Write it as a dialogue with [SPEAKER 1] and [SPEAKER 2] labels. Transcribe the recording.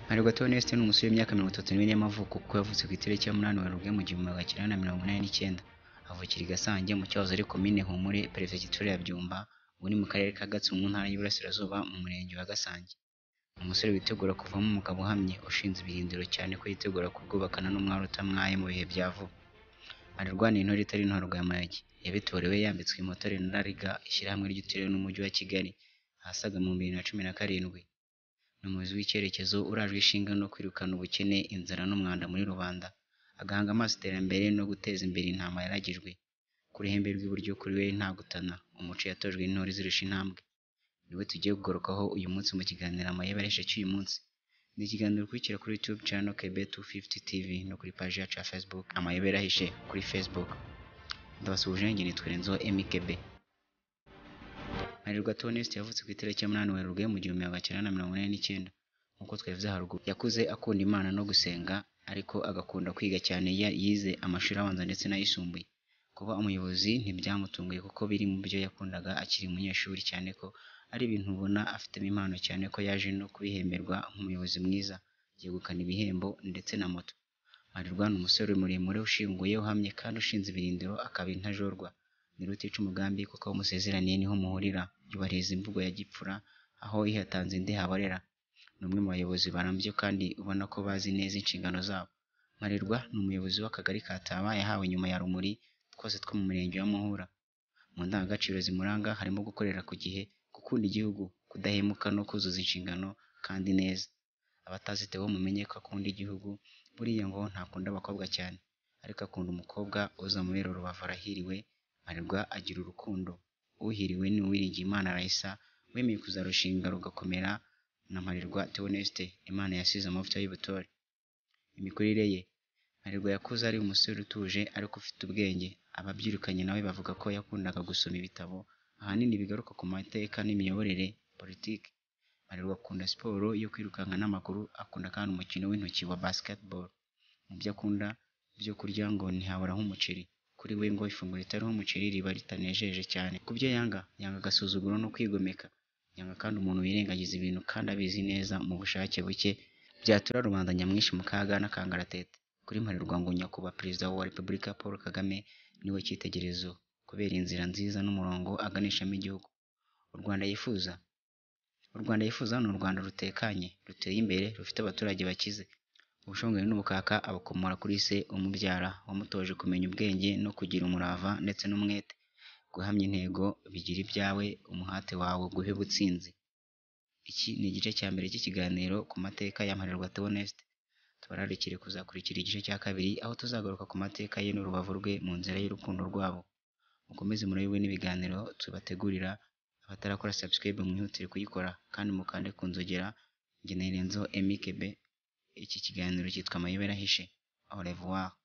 [SPEAKER 1] Mbarwa Theoneste ni umusore w'imyaka mirongo itatu n'ibiri y'amavuko kuko yavutse ku itariki ya munani Werurwe mu gihumbi magana cyenda na mirongo inani n'icyenda, avukira i Gasange mu cyahoze ari Komine Humure, Perefegitura ya Byumba, ubu ni mu Karere ka Gatsu mu Ntara y'Iburasirazuba mu Murenge wa Gasange. Ni umusore witegura kuvamo umugabo uhamye, ushinze ibirindiro cyane ko yitegura kurwubakana n'umwari utamwaye mu bihe bya vuba. Ararwanira intore itari intorwa ya Mayogi, yabitorewe yambitswe impotore na Rariga, ishyirahamwe ry'uturere n'umujyi wa Kigali, ahasaga mu bibiri na cumi na karindwi. Ni umuyobozi w'icyerekezo urajwe ishinga no kwirukana ubukene, inzara n'umwanda muri rubanda, agahanga amaso iterambere no guteza imbere intama yaragijwe. Ku ruhembe rw'iburyo kuri we nta gutana, umuco yatojwe n'intore izirusha intambwe. Ni we tugiye kugarukaho uyu munsi mu kiganiro Amayebe areshya cy'uyu munsi. Ni ikiganiro ukurikira kuri YouTube channel Kebe 250 TV no kuri paji yacu ya Facebook Amayebe arahishe kuri Facebook. Ndabasuhuje njye nitwa Renzo Emi Kebe. Mbarwa Theoneste yavutse ku itariki ya munani Werurwe mu gihumbi magana cyenda na mirongo inani n'icyenda. Nk'uko twabivuze haruguru, yakuze akunda Imana no gusenga ariko agakunda kwiga cyane ya- yize amashuri abanza ndetse n'ayisumbuye. Kuba umuyobozi ntibyamutunguye kuko biri mu byo yakundaga akiri umunyeshuri cyane ko ari ibintu ubona afitemo impano cyane ko yaje no kubihemberwa nk'umuyobozi mwiza, yegukana ibihembo ndetse na moto. Mbarwa ni umusore muremure ushinguye uhamye kandi ushinze ibirindiro akaba intajorwa. Ni rutica umugambi kuko aho musezeraniye niho muhurira, yubahiriza imvugo ya gipfura aho ihatanze indi haborera. Ni umwe mu bayobozi barambye kandi ubona ko bazi neza inshingano zabo. Mbarwa ni umuyobozi w'akagari ka Taba yahawe nyuma ya Rumuri twose two mu murenge wa Muhura. Mu ndangagaciro zimuranga harimo gukorera ku gihe, gukunda igihugu, kudahemuka no kuzuza inshingano kandi neza. Abatazi Theo mumenye ko akunda igihugu, buriya ngo ntakunda abakobwa cyane, ariko akunda umukobwa uza amubera urubavu arahiriwe, Mbarwa agira urukundo. Uhiriwe ni uwiringiye Imana Raissa, wemeye kuzarushinga rugakomera na Mbarwa Theoneste, Imana yasize amavuta y'ubutore. Imikurire ye Mbarwa yakuze ari umusore utuje ariko ufite ubwenge, ababyirukanye nawe bavuga ko yakundaga gusoma ibitabo, ahanini bigaruka ku mateka n'imiyoborere, politiki. Mbarwa akunda siporo yo kwirukanka n'amaguru, akunda kandi umukino w'intoki wa basketball. Mu byo akunda, ibyo kurya ngo ntihaburaho umuceri. Kuri we ngo ifunguro ritariho umuceri riba ritanejeje cyane. Ku byo yanga, yanga agasuzuguro no kwigomeka. Yanga kandi umuntu wirengagiza ibintu kandi abizi neza mu bushake buke, byatura rubanda nyamwinshi mu kaga n'akangaratete. Kuri Mbarwa ngo nyakubahwa perezida wa repubulika Paul Kagame ni we cyitegererezo kubera inzira nziza n'umurongo aganishamo igihugu. U Rwanda yifuza u Rwanda yifuza ni u Rwanda rutekanye, ruteye imbere, rufite abaturage bakize. Ubushomeri n'ubukaka abukomora kuri se umubyara wamutoje kumenya ubwenge no kugira umurava ndetse n'umwete. Guhamya intego, bigira ibyawe, umuhate wawe uguhe ubutsinzi. Iki ni igice cya mbere cy'ikiganiro ku mateka ya Mbarwa Theoneste. Tubararikire kuzakurikira igice cya kabiri aho tuzagaruka ku mateka ye n'urubavu rwe mu nzira y'urukundo rwabo. Mukomeze murayobe n'ibiganiro tubategurira, abatarakora subscribe mwihutire kuyikora kandi mukande ku nzogera, njye ni Renzo Emi Kebe, iki kiganiro cyitwa Amayobera ahishe. Au revoir.